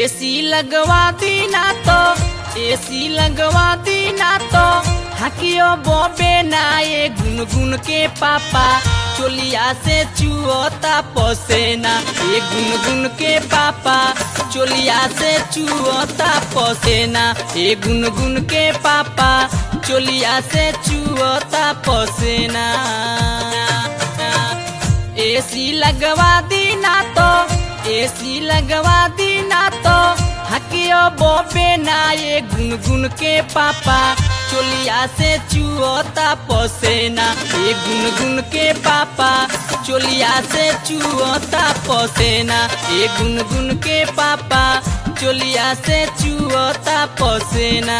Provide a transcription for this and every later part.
AC लगवा दीना तो एसी लगवा दीना तो हकियो बॉबे ना ये गुनगुन के पापा चोलिया से चुअता पसेना ये गुनगुन के पापा चोलिया से चुअता पसेना ये गुनगुन के पापा चोलिया से चुअता पसेना एसी लगवा दीना तो एसी लगवा दीना तो हकियो बॉबे ना ये गुनगुन के पापा चोलिया से चुअता पसेना ये गुनगुन के पापा चोलिया से चुअता पसेना ये गुनगुन के पापा चोलिया से चुअता पसेना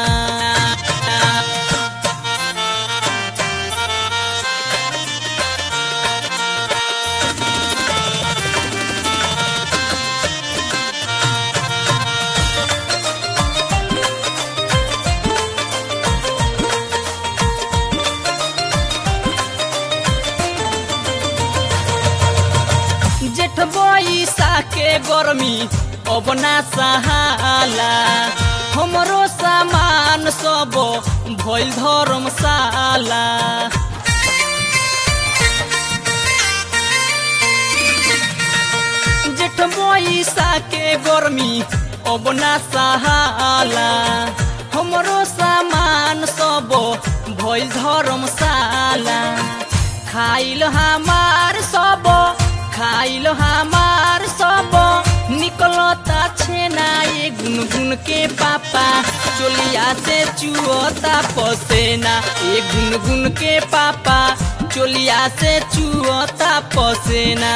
जेठ बैसा के गर्मी अब ना सहाला हमरो सामान सब भइल धर्मशाला जेठ बैसा के गर्मी अब ना सहाला हमरो सामान सब भइल धर्मशाला खाइल हमार सब खाइल हमार सब निकलता छेना ये गुनगुन के पापा चोलिया से चुअता पसेना ये गुनगुन के पापा चोलिया से चुअता पसेना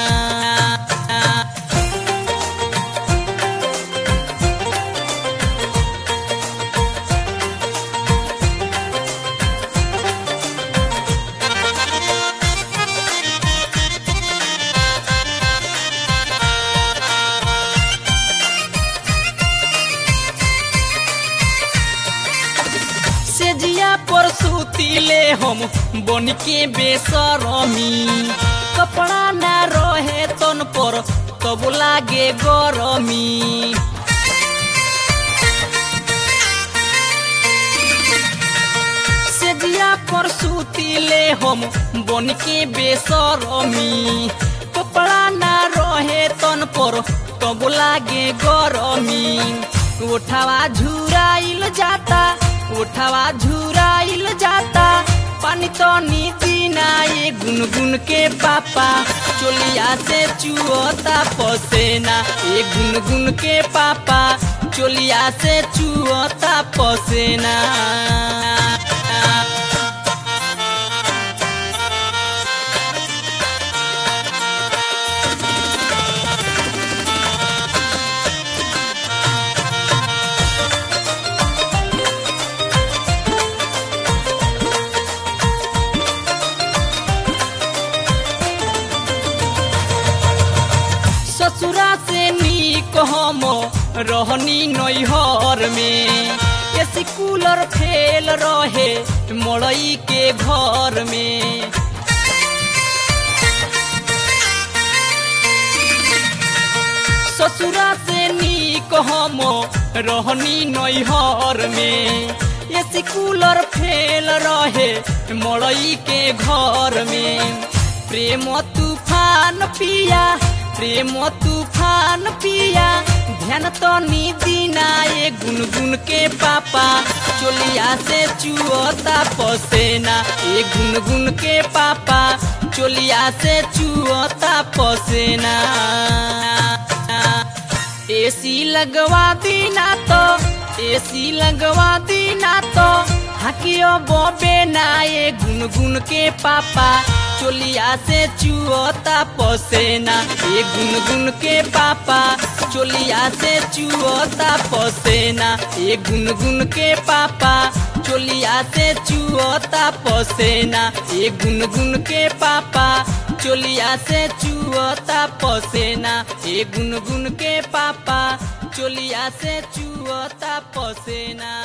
सेजिया पर सुतीले हम बन के बेसरमी कपड़ा ना रहे तन पर तब लागे गरमी सेजिया पर सुतीले हम बन के बेसरमी कपड़ा ना रहे तन पर तब लागे गरमी उठावा झुराइल जाता उठावा झुराइल जाता पानी तो नीति ना ये गुनगुन के पापा चोलिया से चुअता पसेना ये गुनगुन के पापा चोलिया से चुअता पसेना ससुरा से नीक हम रहनी नैहर में एसी कूलर फेल रहे मड़ई के घर में ससुरा से नीक हम रहनी नैहर में एसी कूलर फेल रहे मड़ई के घर में प्रेम तूफान पिया प्रेम तूफान पिया ध्यान तो दीना ये गुनगुन के पापा चोलिया से चुअता पसेना ये गुनगुन के पापा चोलिया से चुअता पसेना एसी लगवा दीना तो एसी लगवा दीना तो हकियो बॉबे ना ये गुनगुन के पापा चोलिया से चुअता पसेना ये गुनगुन के पापा चोलिया से चुअता पसेना ये गुनगुन के पापा चोलिया से चुअता पसेना ये गुनगुन के पापा चोलिया से चुअता पसेना ये गुनगुन के पापा चोलिया से चुअता पसेना